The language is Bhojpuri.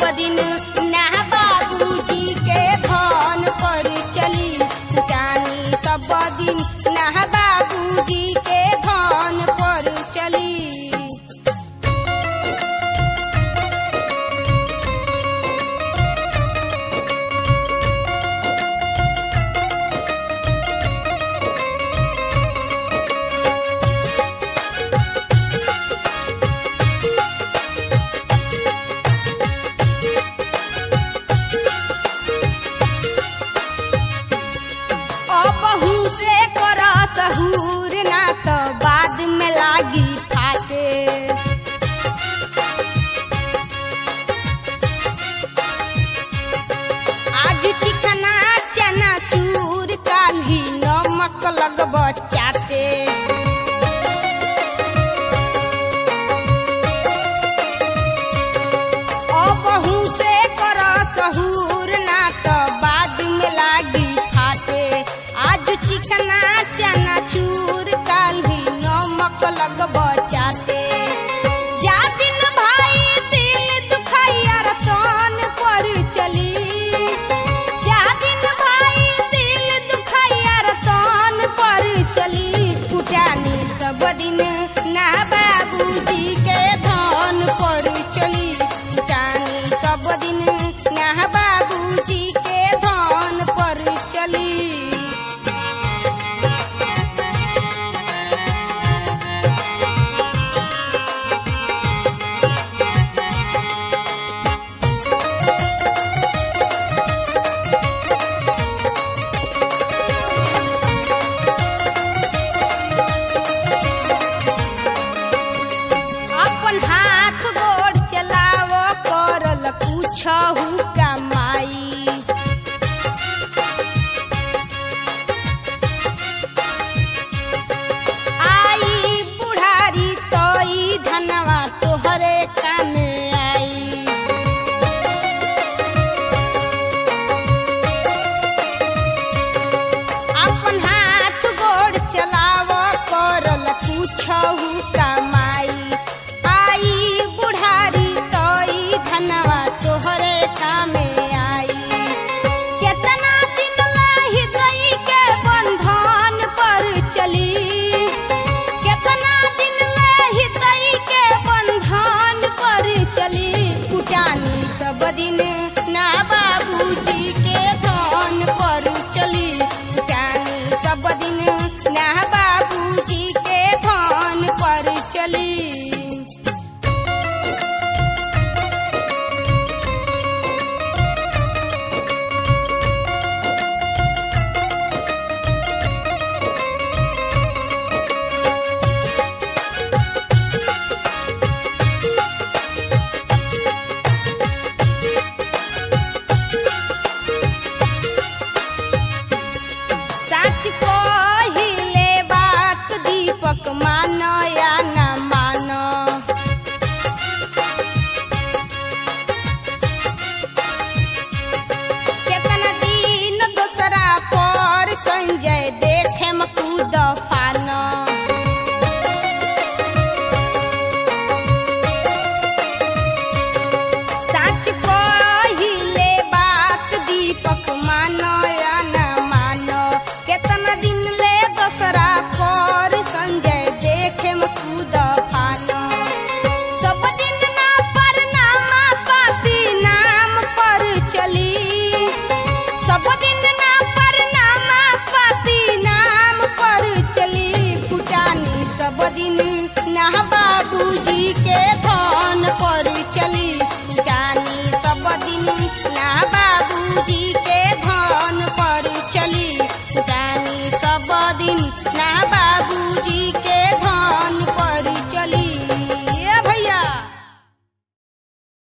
सब दिन ना बाबूजी के धन पर चली फुटानी सब दिन ना बाबूजी के धन पर चली अबहू से कर सहूर ना तो बाद में लागी फाटे आज चिकना चना चूर काल्ही नमक लगब चाटे अबहू से कर सहूर ना तो बाद में लागी फाटे आज चिकना चना चूर काल्ही नमक लगब चाटे जा दिन भाई दिल दुखैया रतन पर चली जा दिन भाई दिल दुखैया रतन पर चली फुटानी सब दिन ना बाबूजी के धन पर चली फुटानी सब दिन ना बाबूजी के धन पर चली अपन हाथ गोड़ चलाव करल पूछहु कमाई आई बुढ़ारी तोई धनवा तोहरे कामे आई अपन हाथ गोड़ चलाव करल पूछहु कमाई आई बुढ़ारी तोई धनवा तोहरे कामे आई केतना दिन लाही गई के बंधन पर चली केतना दिन लाही गई के बंधन पर चली कुटानी सब दिन ना बाबूजी के धन पर चली कुटानी सब दिन ना बाबूजी के धन पर चली सच कहिले बात दीपक मान या न मान केतना दिन दोसरा पर संजय देखे म कूद फान सच कहिले बात दीपक मानो या न मानो केतना दिन ले दोसरा पर संजय देखे म कूद फानो सब दिन ना पर नामा पाती नाम पर चली सब दिन ना पर नामा पाती नाम पर चली फुटानी सब दिन ना बाबूजी के धन पर चली फुटानी सब दिन ना बाबूजी के धन पर चली फुटानी सब दिन ना बाबूजी के धन पर चली